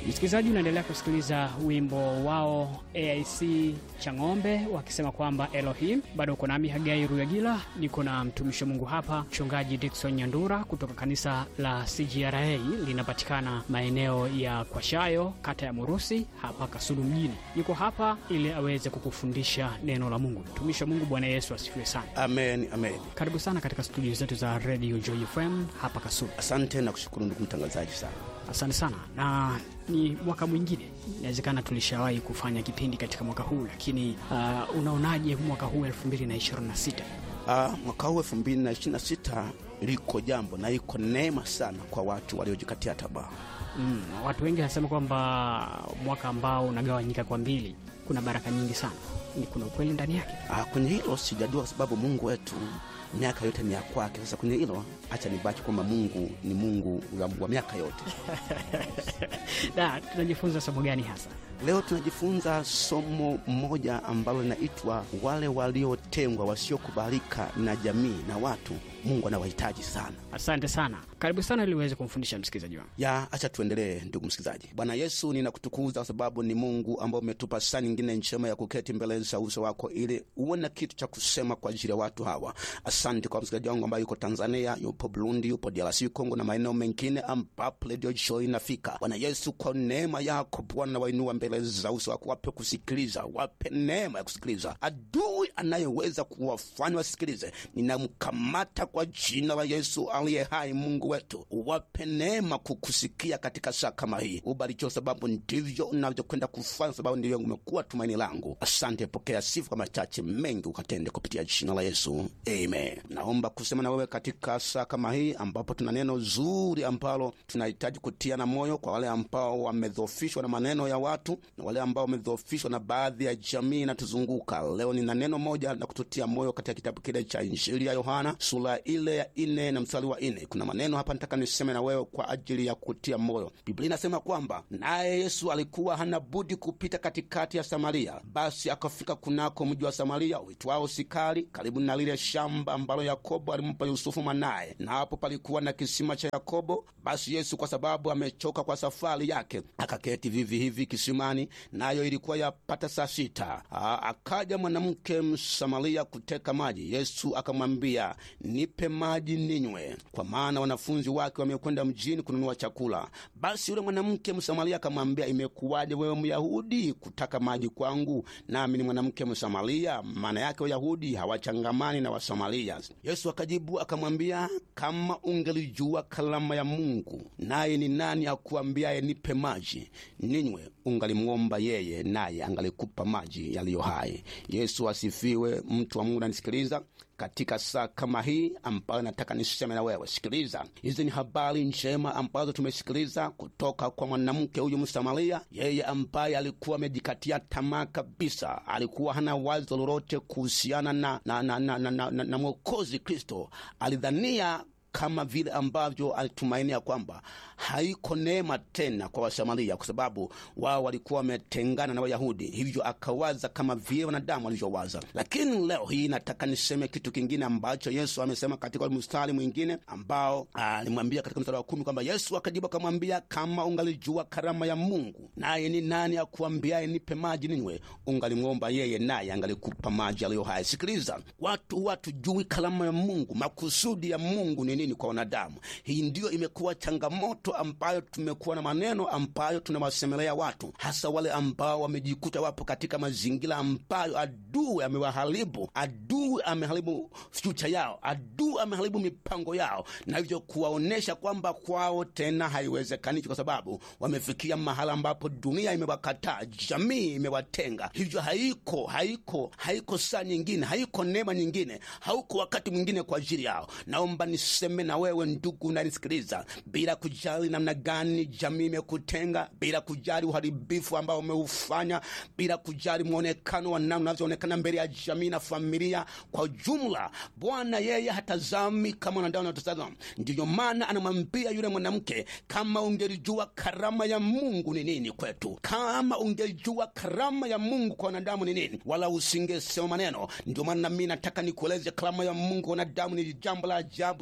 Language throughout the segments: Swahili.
Msikilizaji, unaendelea kusikiliza wimbo wao AIC Chang'ombe wakisema kwamba Elohim. Bado uko nami Hagai Ruyagila, niko na mtumishi wa Mungu hapa, mchungaji Dickson Nyandura kutoka kanisa la CGRA linapatikana maeneo ya Kwashayo, kata ya Murusi, hapa Kasulu mjini. Yuko hapa ili aweze kukufundisha neno la Mungu. Mtumishi wa Mungu, Bwana Yesu asifiwe sana. Amen, amen. Karibu sana katika studio zetu za Radio Joy FM hapa Kasulu. Asante na kushukuru ndugu mtangazaji sana. Asante sana, na ni mwaka mwingine, inawezekana tulishawahi kufanya kipindi katika mwaka huu, lakini uh, unaonaje mwaka huu 2026? Uh, mwaka huu elfu mbili na ishirini na sita liko jambo na iko neema sana kwa watu waliojikatia tamaa. Mm, watu wengi wanasema kwamba mwaka ambao unagawanyika kwa mbili, kuna baraka nyingi sana. Ni kuna ukweli ndani yake? Uh, kwenye hilo sijajua, kwa sababu Mungu wetu miaka yote ni ya kwake. Sasa kwenye hilo acha nibaki kwamba Mungu ni Mungu wa, wa miaka yote. Da, tunajifunza somo gani hasa? Leo tunajifunza somo moja ambalo linaitwa wale waliotengwa, wasiokubalika na jamii na watu. Mungu anawahitaji sana. Asante sana, karibu sana ili uweze kumfundisha msikilizaji wangu. ya acha tuendelee, ndugu msikilizaji. Bwana Yesu, ninakutukuza kwa sababu ni Mungu ambao umetupa saa nyingine njema ya kuketi mbele za uso wako ili uone kitu cha kusema kwa ajili ya watu hawa. Asante kwa msikilizaji wangu ambaye yuko Tanzania, yupo Burundi, yupo DRC Kongo na maeneo mengine ambapo Radio Joy inafika. Bwana Yesu, kwa neema yako Bwana, wainua mbele za uso wako, wape kusikiliza, wape neema ya kusikiliza. Adui anayeweza kuwafanya wasikilize, ninamkamata kwa jina la Yesu aliye hai. Mungu wetu, wape neema kukusikia katika saa kama hii. Ubarikiwe sababu ndivyo unavyokwenda kufanya, sababu ndivyo umekuwa tumaini langu. Asante, pokea sifa kwa machache mengi ukatende kupitia jina la Yesu, amen. Naomba kusema na wewe katika saa kama hii ambapo tuna neno zuri ambalo tunahitaji kutiana moyo kwa wale ambao wamedhofishwa na maneno ya watu na wale ambao wamedhofishwa na baadhi ya jamii inatuzunguka. Leo nina neno moja la kututia moyo katika kitabu kile cha Injili ya Yohana sura ile ya ine na mstari wa ine. Kuna maneno hapa nataka niseme na wewe kwa ajili ya kutia moyo. Biblia inasema kwamba naye Yesu alikuwa hana budi kupita katikati ya Samaria, basi akafika kunako mji wa Samaria uitwao Sikari, karibu na lile shamba ambalo Yakobo alimpa Yusufu mwanaye, na hapo palikuwa na kisima cha Yakobo. Basi Yesu kwa sababu amechoka kwa safari yake, akaketi vivi hivi kisimani, nayo ilikuwa yapata saa sita. Aa, akaja mwanamke Msamaria kuteka maji. Yesu akamwambia, nipe maji ninywe, kwa maana wanafunzi wake wamekwenda mjini kununua chakula. Basi yule mwanamke Msamaria akamwambia, imekuwaje wewe Myahudi kutaka maji kwangu, nami ni mwanamke Msamaria? Maana yake Wayahudi hawachangamani na Wasamaria. Yesu akajibu akamwambia, kama ungelijua kalama ya Mungu, naye ni nani akuambiaye nipe maji ninywe, ungalimwomba yeye, naye angalikupa maji yaliyo hai. Yesu asifiwe. Mtu wa Mungu nanisikiliza katika saa kama hii ambayo nataka niseme na wewe, sikiliza. Hizi ni habari njema ambazo tumesikiliza kutoka kwa mwanamke huyu Msamaria, yeye ambaye alikuwa amejikatia tamaa kabisa, alikuwa hana wazo lolote kuhusiana na, na, na, na, na, na, na, na Mwokozi Kristo. Alidhania kama vile ambavyo alitumainia kwamba haiko neema tena kwa Wasamaria kwa sababu wao walikuwa wametengana na Wayahudi, hivyo akawaza kama vile wanadamu walivyowaza. Lakini leo hii nataka niseme kitu kingine ambacho Yesu amesema katika mstari mwingine ambao alimwambia katika mstari wa kumi kwamba Yesu akajibu akamwambia, kama ungalijua karama ya Mungu, naye ni nani akuambiaye nipe maji ninywe, ungalimwomba yeye, naye angalikupa maji aliyo hai. Sikiliza, watu watujui karama ya Mungu, makusudi ya Mungu ni nini kwa wanadamu. Hii ndiyo imekuwa changamoto ambayo tumekuwa na maneno ambayo tunawasemelea watu, hasa wale ambao wamejikuta wapo katika mazingira ambayo adui amewaharibu, adui ameharibu fyucha yao, adui ameharibu mipango yao, na hivyo kuwaonyesha kwamba kwao tena haiwezekani, kwa sababu wamefikia mahala ambapo dunia imewakataa, jamii imewatenga. Hivyo haiko haiko haiko saa nyingine, haiko neema nyingine, hauko wakati mwingine kwa ajili yao. Naomba niseme na wewe ndugu unanisikiliza, bila kujali namna gani jamii imekutenga, bila kujali uharibifu ambao umeufanya, bila kujali mwonekano wa namna unavyoonekana mbele ya jamii na familia kwa jumla, Bwana yeye hatazami kama wanadamu wanaotazama. Ndiyo maana anamwambia yule mwanamke, kama ungelijua karama ya Mungu ni nini kwetu, kama ungelijua karama ya Mungu kwa wanadamu ni nini, wala usingesema maneno. Ndio maana nami nataka nikueleze karama ya Mungu kwa wanadamu ni jambo la ajabu sana.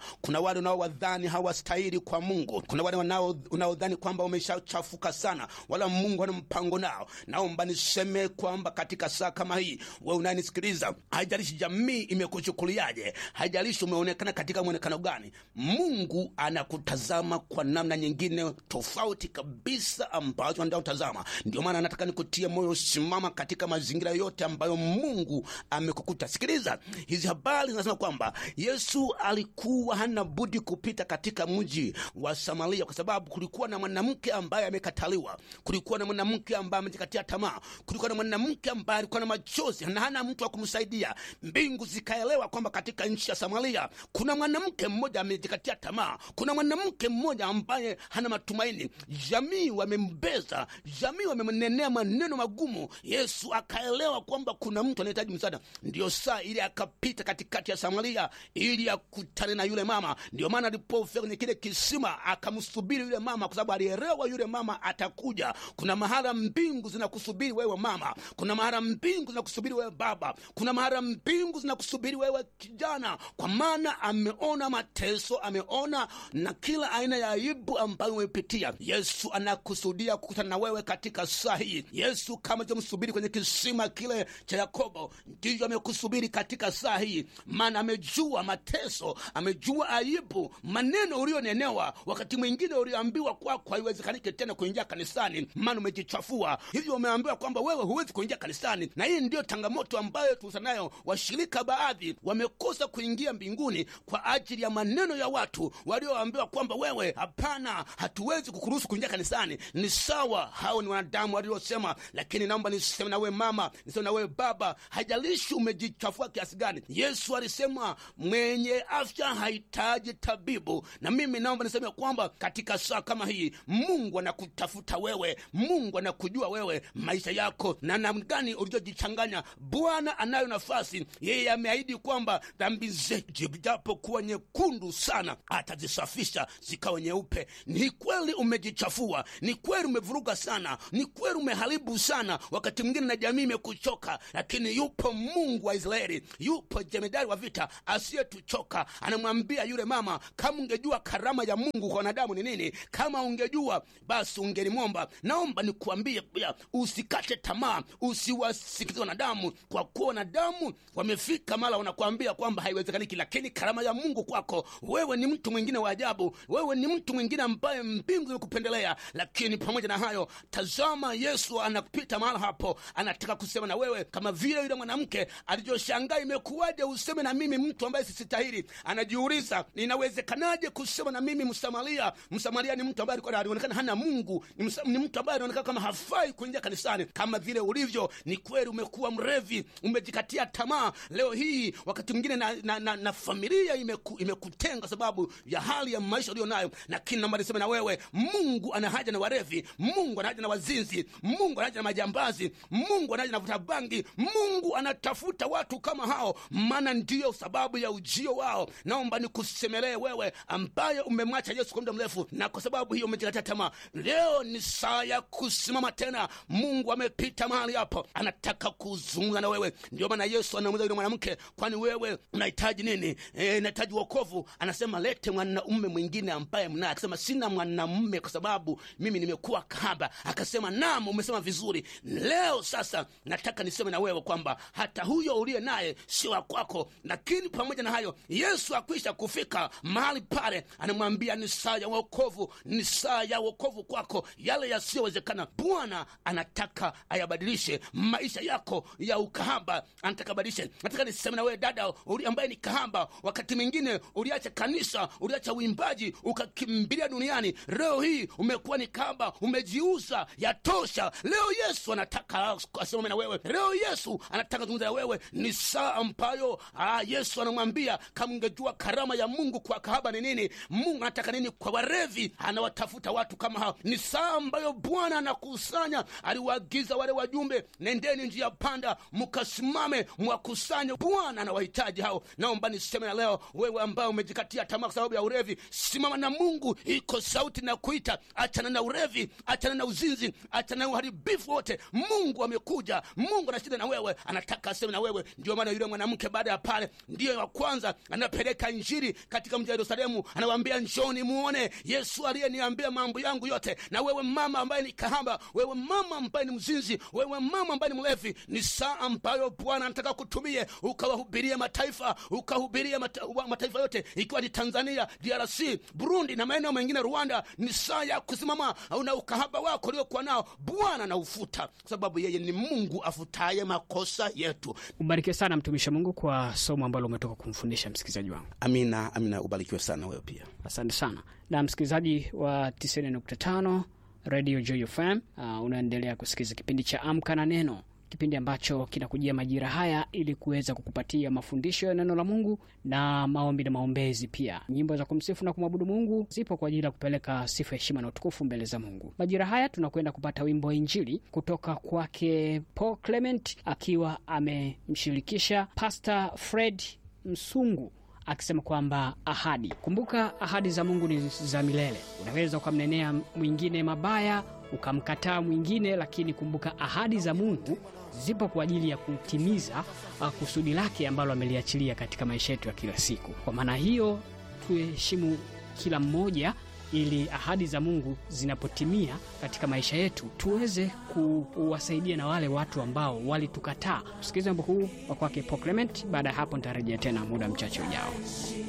kuna wale unaowadhani hawastahili kwa mungu kuna wale wanao- unaodhani kwamba wameshachafuka sana wala mungu ana mpango nao naomba niseme kwamba katika saa kama hii we unanisikiliza haijalishi jamii imekuchukuliaje haijalishi umeonekana katika mwonekano gani mungu anakutazama kwa namna nyingine tofauti kabisa ambazo anaotazama ndio maana nataka nikutie moyo simama katika mazingira yote ambayo mungu amekukuta sikiliza hizi habari zinasema kwamba yesu alikuwa hana budi kupita katika mji wa samaria kwa sababu kulikuwa na mwanamke ambaye amekataliwa kulikuwa na mwanamke ambaye amejikatia tamaa kulikuwa na mwanamke ambaye alikuwa na machozi na hana mtu wa kumsaidia mbingu zikaelewa kwamba katika nchi ya samaria kuna mwanamke mmoja amejikatia tamaa kuna mwanamke mmoja ambaye hana matumaini jamii wamembeza jamii wamemnenea maneno magumu yesu akaelewa kwamba kuna mtu anahitaji msaada ndio saa ili akapita katikati ya samaria ili akutane na yule mama ndio maana alipofika kwenye kile kisima akamsubiri yule mama kwa sababu alielewa yule mama atakuja kuna mahala mbingu zinakusubiri wewe mama kuna mahala mbingu zinakusubiri wewe baba kuna mahala mbingu zinakusubiri wewe kijana kwa maana ameona mateso ameona na kila aina ya aibu ambayo umepitia yesu anakusudia kukutana na wewe katika saa hii yesu kama alivyomsubiri kwenye kisima kile cha yakobo ndivyo amekusubiri katika saa hii maana amejua mateso amejua aibu maneno ulionenewa wakati mwingine ulioambiwa kwako haiwezekaniki tena kuingia kanisani maana umejichafua hivyo umeambiwa kwamba wewe huwezi kuingia kanisani na hii ndiyo changamoto ambayo tuusanayo washirika baadhi wamekosa kuingia mbinguni kwa ajili ya maneno ya watu walioambiwa kwamba wewe hapana hatuwezi kukuruhusu kuingia kanisani ni sawa hao ni wanadamu waliosema lakini naomba niseme na wewe mama niseme na wewe baba haijalishi umejichafua kiasi gani yesu alisema mwenye afya hahitaji tabibu na mimi naomba niseme kwamba katika saa kama hii mungu anakutafuta wewe mungu anakujua wewe maisha yako na namna gani ulivyojichanganya bwana anayo nafasi yeye ameahidi kwamba dhambi zetu japokuwa nyekundu sana atazisafisha zikawa nyeupe ni kweli umejichafua ni kweli umevuruga sana ni kweli umeharibu sana wakati mwingine na jamii imekuchoka lakini yupo mungu wa israeli yupo jemedari wa vita asiyetuchoka anamwambia yule mama kama ungejua karama ya mungu kwa wanadamu ni nini kama ungejua basi ungelimwomba naomba nikuambie pia usikate tamaa usiwasikize wanadamu kwa kuwa wanadamu wamefika mara wanakuambia kwamba haiwezekaniki lakini karama ya mungu kwako wewe ni mtu mwingine wa ajabu wewe ni mtu mwingine ambaye mbingu zimekupendelea lakini pamoja na hayo tazama yesu anapita mahala hapo anataka kusema na wewe kama vile yule mwanamke alivyoshangaa imekuwaje useme na mimi mtu ambaye sistahili anajiuliza inawezekanaje kusema na mimi msamaria msamaria ni mtu ambaye alikuwa alionekana hana mungu ni, msa, ni mtu ambaye anaonekana kama hafai kuingia kanisani kama vile ulivyo ni kweli umekuwa mrevi umejikatia tamaa leo hii wakati mwingine na, na, na, na familia imeku, imekutenga sababu ya hali ya maisha ulio nayo lakini naomba niseme na wewe mungu ana haja na warevi mungu ana haja na wazinzi mungu ana haja na majambazi mungu ana haja na vuta bangi mungu anatafuta watu kama hao maana ndiyo sababu ya ujio wao naomba nikusemelee wewe ambaye umemwacha yesu kwa muda mrefu na kwa sababu hiyo umejikatia tamaa leo ni saa ya kusimama tena mungu amepita mahali hapo anataka kuzungumza na wewe ndio maana yesu anamuuliza yule mwanamke kwani wewe unahitaji nini e, nahitaji wokovu anasema lete mwanaume mwingine ambaye mnaye akasema sina mwanamume kwa sababu mimi nimekuwa kahaba akasema nam umesema vizuri leo sasa nataka niseme na wewe kwamba hata huyo uliye naye sio wa kwako lakini pamoja na hayo yesu akwisha kufika mahali pale anamwambia ni saa ya wokovu ni saa ya wokovu kwako yale yasiyowezekana bwana anataka ayabadilishe maisha yako ya ukahaba anataka abadilishe nataka niseme na wewe dada uli ambaye ni kahaba wakati mwingine uliacha kanisa uliacha uimbaji ukakimbilia duniani leo hii umekuwa ni kahaba umejiuza yatosha leo yesu anataka aseme na wewe leo yesu anataka zungumza na wewe ni saa ambayo ah, yesu anamwambia kama ungejua karama ya mungu kwa kahaba ni nini mungu anataka nini kwa warevi anawatafuta watu kama hao ni saa ambayo bwana anakusanya aliwaagiza wale wajumbe nendeni njia panda mkasimame mwakusanye bwana anawahitaji hao naomba niseme na leo wewe ambaye umejikatia tamaa kwa sababu ya urevi simama na mungu iko sauti na kuita achana na urevi achana na uzinzi achana na uharibifu wote mungu amekuja mungu anashinda na wewe anataka aseme na wewe ndio maana yule mwanamke baada ya pale ndiyo wa kwanza anapeleka injili injili katika mji wa yerusalemu anawaambia njoni muone yesu aliyeniambia mambo yangu yote na wewe mama ambaye ni kahaba wewe mama ambaye ni mzinzi wewe mama ambaye ni mlevi ni saa ambayo bwana anataka kutumie ukawahubirie mataifa ukahubirie mata, wa- mataifa yote ikiwa ni tanzania drc burundi na maeneo mengine rwanda ni saa ya kusimama na ukahaba wako uliokuwa nao bwana naufuta kwa sababu yeye ni mungu afutaye makosa yetu ubarikiwe sana mtumishi wa mungu kwa somo ambalo umetoka kumfundisha msikilizaji wangu amina amina ubarikiwe sana wewe pia asante sana na msikilizaji wa 90.5 radio joy fm uh, unaendelea kusikiliza kipindi cha amka na neno kipindi ambacho kinakujia majira haya ili kuweza kukupatia mafundisho ya neno la mungu na maombi na maombezi pia nyimbo za kumsifu na kumwabudu mungu zipo kwa ajili ya kupeleka sifa heshima na utukufu mbele za mungu majira haya tunakwenda kupata wimbo wa injili kutoka kwake paul clement akiwa amemshirikisha pastor fred msungu akisema kwamba ahadi kumbuka ahadi za mungu ni za milele unaweza ukamnenea mwingine mabaya ukamkataa mwingine lakini kumbuka ahadi za mungu zipo kwa ajili ya kutimiza uh, kusudi lake ambalo ameliachilia katika maisha yetu ya kila siku kwa maana hiyo tuheshimu kila mmoja ili ahadi za mungu zinapotimia katika maisha yetu tuweze kuwasaidia na wale watu ambao walitukataa tusikilize wimbo huu wa kwake Paul Clement baada ya hapo nitarejea tena muda mchache ujao